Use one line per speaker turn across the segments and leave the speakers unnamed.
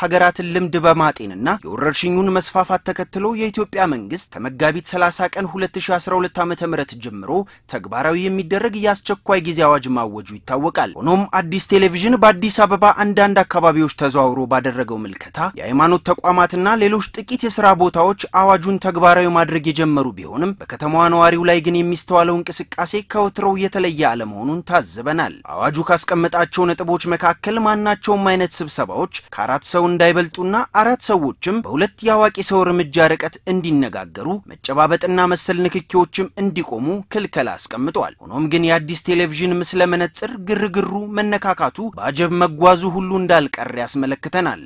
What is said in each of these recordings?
ሀገራትን ልምድ በማጤንና የወረርሽኙን መስፋፋት ተከትሎ የኢትዮጵያ መንግስት ከመጋቢት 30 ቀን 2012 ዓ.ም ጀምሮ ተግባራዊ የሚደረግ የአስቸኳይ ጊዜ አዋጅ ማወጁ ይታወቃል። ሆኖም አዲስ ቴሌቪዥን በአዲስ አበባ አንዳንድ አካባቢዎች ተዘዋውሮ ባደረገው ምልከታ የሃይማኖት ተቋማትና ሌሎች ጥቂት የስራ ቦታዎች አዋጁን ተግባራዊ ማድረግ የጀመሩ ቢሆንም በከተማዋ ነዋሪው ላይ ግን የሚስተዋለው እንቅስቃሴ ከወትሮው የተለየ አለመሆኑን ታዝበናል። አዋጁ ካስቀመጣቸው ነጥቦች መካከል ማናቸውም አይነት ስብሰባዎች ከአራት ሰው እንዳይበልጡና አራት ሰዎችም በሁለት የአዋቂ ሰው እርምጃ ርቀት እንዲነጋገሩ፣ መጨባበጥና መሰል ንክኪዎችም እንዲቆሙ ክልከላ አስቀምጧል። ሆኖም ግን የአዲስ ቴሌቪዥን ምስለ መነጽር ግርግሩ፣ መነካካቱ በአጀብ መጓዙ ሁሉ እንዳልቀር ያስመለክተናል።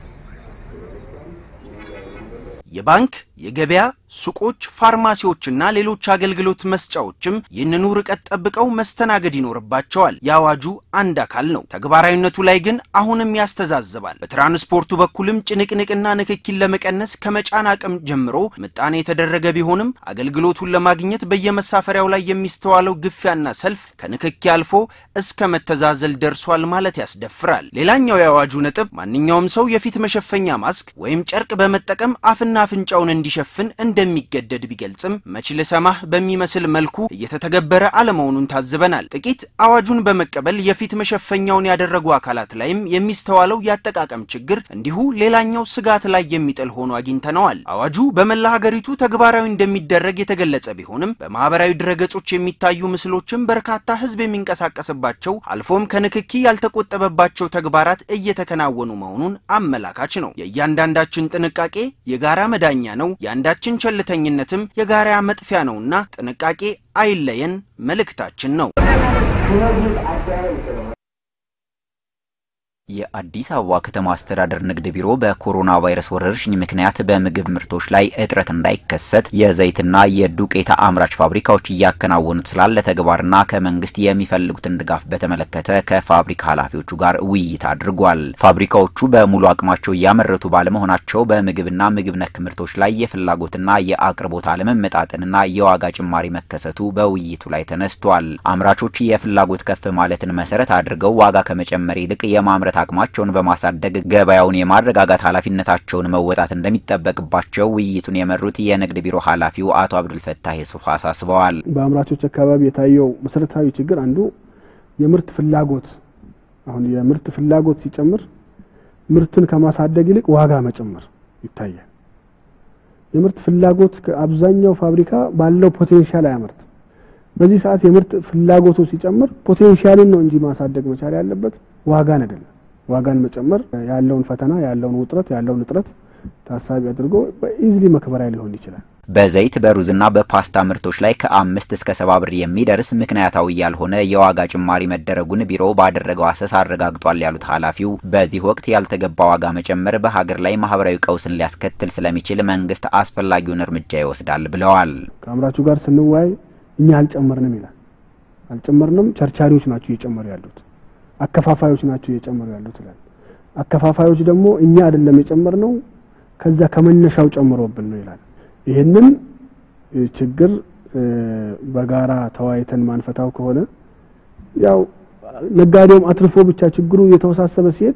የባንክ የገበያ ሱቆች፣ ፋርማሲዎችና ሌሎች አገልግሎት መስጫዎችም ይህንኑ ርቀት ጠብቀው መስተናገድ ይኖርባቸዋል። የአዋጁ አንድ አካል ነው። ተግባራዊነቱ ላይ ግን አሁንም ያስተዛዝባል። በትራንስፖርቱ በኩልም ጭንቅንቅና ንክኪን ለመቀነስ ከመጫን አቅም ጀምሮ ምጣኔ የተደረገ ቢሆንም አገልግሎቱን ለማግኘት በየመሳፈሪያው ላይ የሚስተዋለው ግፊያና ሰልፍ ከንክኪ አልፎ እስከ መተዛዘል ደርሷል ማለት ያስደፍራል። ሌላኛው የአዋጁ ነጥብ ማንኛውም ሰው የፊት መሸፈኛ ማስክ ወይም ጨርቅ በመጠቀም አፍና አፍንጫውን እንዲሸፍን እንደሚገደድ ቢገልጽም መች ልሰማህ በሚመስል መልኩ እየተተገበረ አለመሆኑን ታዝበናል። ጥቂት አዋጁን በመቀበል የፊት መሸፈኛውን ያደረጉ አካላት ላይም የሚስተዋለው የአጠቃቀም ችግር እንዲሁ ሌላኛው ስጋት ላይ የሚጥል ሆኖ አግኝተነዋል። አዋጁ በመላ ሀገሪቱ ተግባራዊ እንደሚደረግ የተገለጸ ቢሆንም በማህበራዊ ድረገጾች የሚታዩ ምስሎችም በርካታ ሕዝብ የሚንቀሳቀስባቸው አልፎም ከንክኪ ያልተቆጠበባቸው ተግባራት እየተከናወኑ መሆኑን አመላካች ነው። የእያንዳንዳችን ጥንቃቄ የጋራ መዳኛ ነው። የአንዳችን ቸልተኝነትም የጋራ መጥፊያ ነውና ጥንቃቄ አይለየን መልእክታችን ነው።
የአዲስ አበባ ከተማ አስተዳደር ንግድ ቢሮ በኮሮና ቫይረስ ወረርሽኝ ምክንያት በምግብ ምርቶች ላይ እጥረት እንዳይከሰት የዘይትና የዱቄት አምራች ፋብሪካዎች እያከናወኑት ስላለ ተግባርና ከመንግስት የሚፈልጉትን ድጋፍ በተመለከተ ከፋብሪካ ኃላፊዎቹ ጋር ውይይት አድርጓል። ፋብሪካዎቹ በሙሉ አቅማቸው እያመረቱ ባለመሆናቸው በምግብና ምግብ ነክ ምርቶች ላይ የፍላጎትና የአቅርቦት አለመመጣጠንና የዋጋ ጭማሪ መከሰቱ በውይይቱ ላይ ተነስቷል። አምራቾች የፍላጎት ከፍ ማለትን መሰረት አድርገው ዋጋ ከመጨመር ይልቅ የማምረት አቅማቸውን በማሳደግ ገበያውን የማረጋጋት ኃላፊነታቸውን መወጣት እንደሚጠበቅባቸው ውይይቱን የመሩት የንግድ ቢሮ ኃላፊው አቶ አብዱልፈታህ የሱፍ አሳስበዋል።
በአምራቾች አካባቢ የታየው መሰረታዊ ችግር አንዱ የምርት ፍላጎት አሁን የምርት ፍላጎት ሲጨምር ምርትን ከማሳደግ ይልቅ ዋጋ መጨመር ይታያል። የምርት ፍላጎት አብዛኛው ፋብሪካ ባለው ፖቴንሻል አያመርትም። በዚህ ሰዓት የምርት ፍላጎቱ ሲጨምር ፖቴንሻልን ነው እንጂ ማሳደግ መቻል ያለበት ዋጋን አይደለም። ዋጋን መጨመር ያለውን ፈተና ያለውን ውጥረት ያለውን እጥረት ታሳቢ አድርጎ በኢዝሊ መክበሪያ ሊሆን ይችላል።
በዘይት በሩዝና በፓስታ ምርቶች ላይ ከአምስት እስከ ሰባ ብር የሚደርስ ምክንያታዊ ያልሆነ የዋጋ ጭማሪ መደረጉን ቢሮው ባደረገው አሰሳ አረጋግጧል ያሉት ኃላፊው በዚህ ወቅት ያልተገባ ዋጋ መጨመር በሀገር ላይ ማህበራዊ ቀውስን ሊያስከትል ስለሚችል መንግስት አስፈላጊውን እርምጃ ይወስዳል ብለዋል።
ከአምራቹ ጋር ስንወያይ እኛ አልጨመርንም ይላል። አልጨመርንም፣ ቸርቻሪዎች ናቸው እየጨመሩ ያሉት፣ አከፋፋዮች ናቸው እየጨመሩ ያሉት ይላል። አከፋፋዮች ደግሞ እኛ አይደለም የጨመርነው ከዛ ከመነሻው ጨምሮብን ነው ይላል። ይህንን ችግር በጋራ ተወያይተን ማንፈታው ከሆነ ያው ነጋዴውም አትርፎ ብቻ ችግሩ እየተወሳሰበ ሲሄድ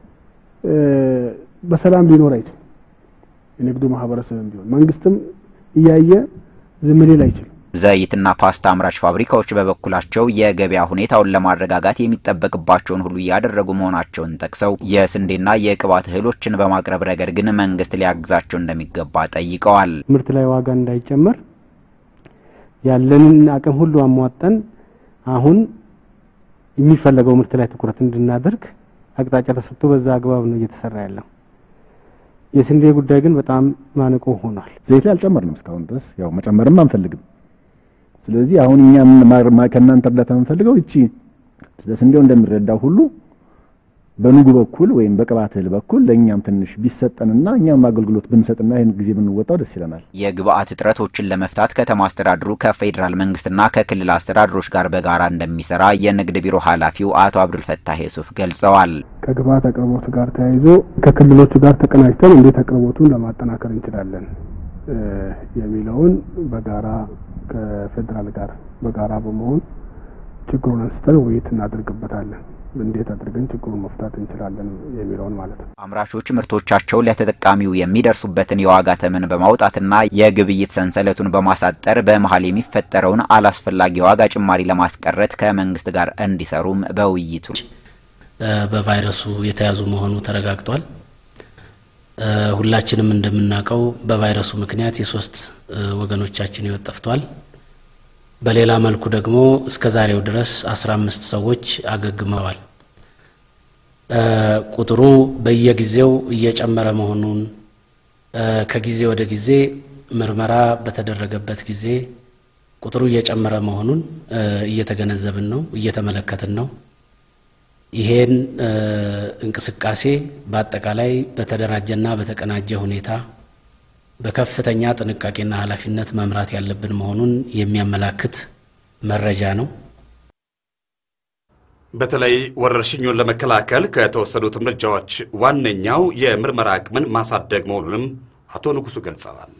በሰላም ሊኖር አይችልም። የንግዱ ማህበረሰብም ቢሆን መንግስትም እያየ ዝም ሊል አይችልም።
ዘይትና ፓስታ አምራች ፋብሪካዎች በበኩላቸው የገበያ ሁኔታውን ለማረጋጋት የሚጠበቅባቸውን ሁሉ እያደረጉ መሆናቸውን ጠቅሰው የስንዴና የቅባት እህሎችን በማቅረብ ረገድ ግን መንግስት ሊያግዛቸው እንደሚገባ ጠይቀዋል።
ምርት ላይ ዋጋ እንዳይጨመር ያለንን አቅም ሁሉ አሟጠን አሁን የሚፈለገው ምርት ላይ ትኩረት እንድናደርግ አቅጣጫ ተሰጥቶ በዛ አግባብ ነው እየተሰራ ያለው። የስንዴ ጉዳይ ግን በጣም ማነቆ ሆኗል።
ዘይት ላይ አልጨመርንም እስካሁን ድረስ ያው መጨመርም አንፈልግም። ስለዚህ አሁን እኛ ከእናንተ እርዳታ የምንፈልገው እቺ ስንዴው እንደሚረዳው ሁሉ በንጉ በኩል ወይም በቅባት እህል በኩል ለእኛም ትንሽ ቢሰጠንና እኛም አገልግሎት ብንሰጥና ይህን ጊዜ ብንወጣው ደስ ይለናል።
የግብአት እጥረቶችን ለመፍታት ከተማ አስተዳድሩ ከፌዴራል መንግስትና ከክልል አስተዳድሮች ጋር በጋራ እንደሚሰራ የንግድ ቢሮ ኃላፊው አቶ አብዱልፈታህ የሱፍ ገልጸዋል።
ከግብአት አቅርቦት ጋር ተያይዞ ከክልሎቹ ጋር ተቀናጅተን እንዴት አቅርቦቱን ለማጠናከር እንችላለን የሚለውን በጋራ ከፌዴራል ጋር በጋራ በመሆን ችግሩን አንስተን ውይይት እናደርግበታለን። እንዴት አድርገን ችግሩን መፍታት እንችላለን የሚለውን ማለት ነው።
አምራቾች ምርቶቻቸው ለተጠቃሚው የሚደርሱበትን የዋጋ ተመን በማውጣትና የግብይት ሰንሰለቱን በማሳጠር በመሀል የሚፈጠረውን አላስፈላጊ የዋጋ ጭማሪ ለማስቀረት ከመንግስት ጋር እንዲሰሩም በውይይቱ
በቫይረሱ የተያዙ መሆኑ ተረጋግጧል። ሁላችንም እንደምናውቀው በቫይረሱ ምክንያት የሶስት ወገኖቻችን ሕይወት ጠፍቷል። በሌላ መልኩ ደግሞ እስከ ዛሬው ድረስ አስራ አምስት ሰዎች አገግመዋል። ቁጥሩ በየጊዜው እየጨመረ መሆኑን ከጊዜ ወደ ጊዜ ምርመራ በተደረገበት ጊዜ ቁጥሩ እየጨመረ መሆኑን እየተገነዘብን ነው፣ እየተመለከትን ነው። ይሄን እንቅስቃሴ በአጠቃላይ በተደራጀና በተቀናጀ ሁኔታ በከፍተኛ ጥንቃቄና ኃላፊነት መምራት ያለብን መሆኑን የሚያመላክት መረጃ ነው።
በተለይ ወረርሽኙን ለመከላከል ከተወሰዱት እርምጃዎች ዋነኛው የምርመራ አቅምን ማሳደግ መሆኑንም አቶ ንጉሱ ገልጸዋል።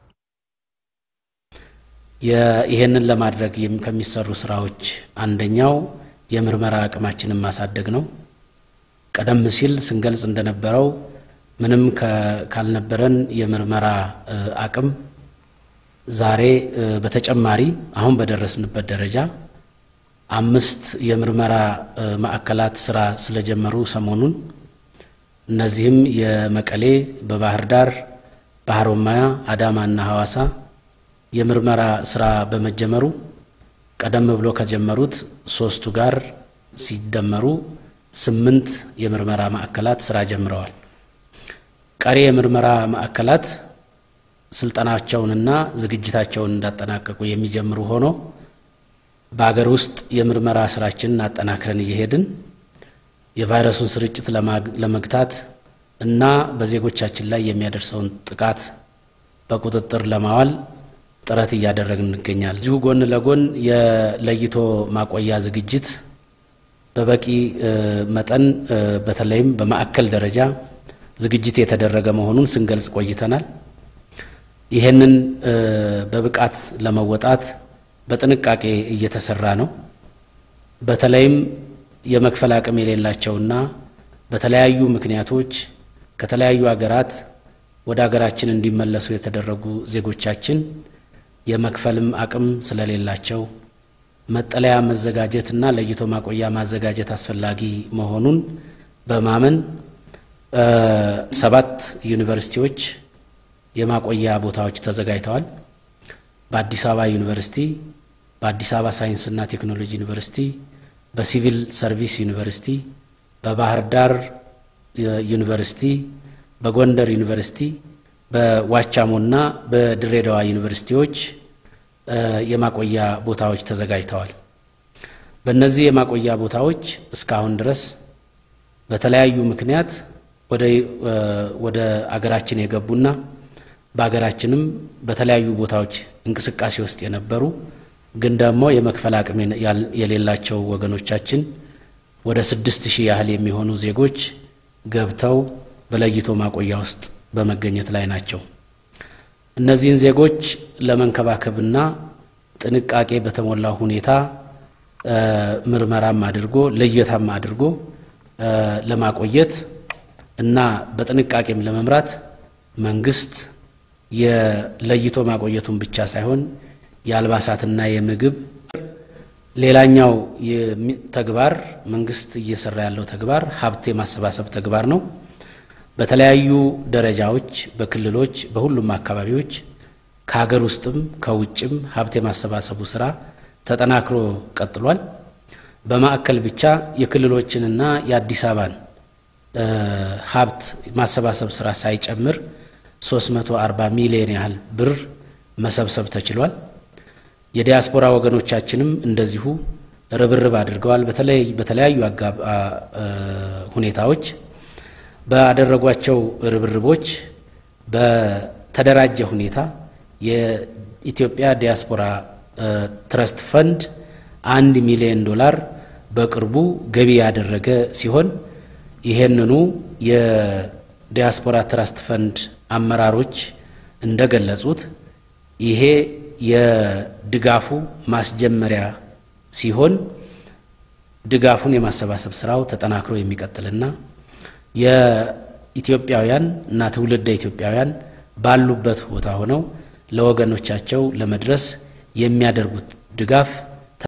ይህንን ለማድረግ ከሚሰሩ ስራዎች አንደኛው የምርመራ አቅማችንን ማሳደግ ነው። ቀደም ሲል ስንገልጽ እንደነበረው ምንም ካልነበረን የምርመራ አቅም ዛሬ በተጨማሪ አሁን በደረስንበት ደረጃ አምስት የምርመራ ማዕከላት ስራ ስለጀመሩ ሰሞኑን እነዚህም የመቀሌ፣ በባህር ዳር፣ በሀሮማያ፣ አዳማና ሐዋሳ የምርመራ ስራ በመጀመሩ ቀደም ብሎ ከጀመሩት ሶስቱ ጋር ሲደመሩ ስምንት የምርመራ ማዕከላት ስራ ጀምረዋል። ቀሪ የምርመራ ማዕከላት ስልጠናቸውንና ዝግጅታቸውን እንዳጠናቀቁ የሚጀምሩ ሆኖ በአገር ውስጥ የምርመራ ስራችንን አጠናክረን እየሄድን የቫይረሱን ስርጭት ለመግታት እና በዜጎቻችን ላይ የሚያደርሰውን ጥቃት በቁጥጥር ለማዋል ጥረት እያደረግን እንገኛለን። እዚሁ ጎን ለጎን የለይቶ ማቆያ ዝግጅት በበቂ መጠን በተለይም በማዕከል ደረጃ ዝግጅት የተደረገ መሆኑን ስንገልጽ ቆይተናል። ይህንን በብቃት ለመወጣት በጥንቃቄ እየተሰራ ነው። በተለይም የመክፈል አቅም የሌላቸውና በተለያዩ ምክንያቶች ከተለያዩ ሀገራት ወደ ሀገራችን እንዲመለሱ የተደረጉ ዜጎቻችን የመክፈልም አቅም ስለሌላቸው መጠለያ መዘጋጀትና ለይቶ ማቆያ ማዘጋጀት አስፈላጊ መሆኑን በማመን ሰባት ዩኒቨርሲቲዎች የማቆያ ቦታዎች ተዘጋጅተዋል። በአዲስ አበባ ዩኒቨርሲቲ፣ በአዲስ አበባ ሳይንስና ቴክኖሎጂ ዩኒቨርሲቲ፣ በሲቪል ሰርቪስ ዩኒቨርሲቲ፣ በባህር ዳር ዩኒቨርሲቲ፣ በጎንደር ዩኒቨርሲቲ፣ በዋቻሞና በድሬዳዋ ዩኒቨርሲቲዎች የማቆያ ቦታዎች ተዘጋጅተዋል። በእነዚህ የማቆያ ቦታዎች እስካሁን ድረስ በተለያዩ ምክንያት ወደ አገራችን የገቡና በሀገራችንም በተለያዩ ቦታዎች እንቅስቃሴ ውስጥ የነበሩ ግን ደግሞ የመክፈል አቅም የሌላቸው ወገኖቻችን ወደ ስድስት ሺህ ያህል የሚሆኑ ዜጎች ገብተው በለይቶ ማቆያ ውስጥ በመገኘት ላይ ናቸው። እነዚህን ዜጎች ለመንከባከብና ጥንቃቄ በተሞላው ሁኔታ ምርመራም አድርጎ ልየታም አድርጎ ለማቆየት እና በጥንቃቄም ለመምራት መንግስት የለይቶ ማቆየቱን ብቻ ሳይሆን የአልባሳትና የምግብ ሌላኛው ተግባር መንግስት እየሰራ ያለው ተግባር ሀብት የማሰባሰብ ተግባር ነው። በተለያዩ ደረጃዎች፣ በክልሎች፣ በሁሉም አካባቢዎች ከሀገር ውስጥም ከውጭም ሀብት የማሰባሰቡ ስራ ተጠናክሮ ቀጥሏል። በማዕከል ብቻ የክልሎችንና የአዲስ አበባን ሀብት ማሰባሰብ ስራ ሳይጨምር 340 ሚሊዮን ያህል ብር መሰብሰብ ተችሏል። የዲያስፖራ ወገኖቻችንም እንደዚሁ ርብርብ አድርገዋል። በተለይ በተለያዩ ሁኔታዎች ባደረጓቸው ርብርቦች በተደራጀ ሁኔታ የኢትዮጵያ ዲያስፖራ ትረስት ፈንድ አንድ ሚሊዮን ዶላር በቅርቡ ገቢ ያደረገ ሲሆን ይሄንኑ የዲያስፖራ ትረስት ፈንድ አመራሮች እንደገለጹት ይሄ የድጋፉ ማስጀመሪያ ሲሆን ድጋፉን የማሰባሰብ ስራው ተጠናክሮ የሚቀጥልና የኢትዮጵያውያን እና ትውልደ ኢትዮጵያውያን ባሉበት ቦታ ሆነው ለወገኖቻቸው ለመድረስ የሚያደርጉት ድጋፍ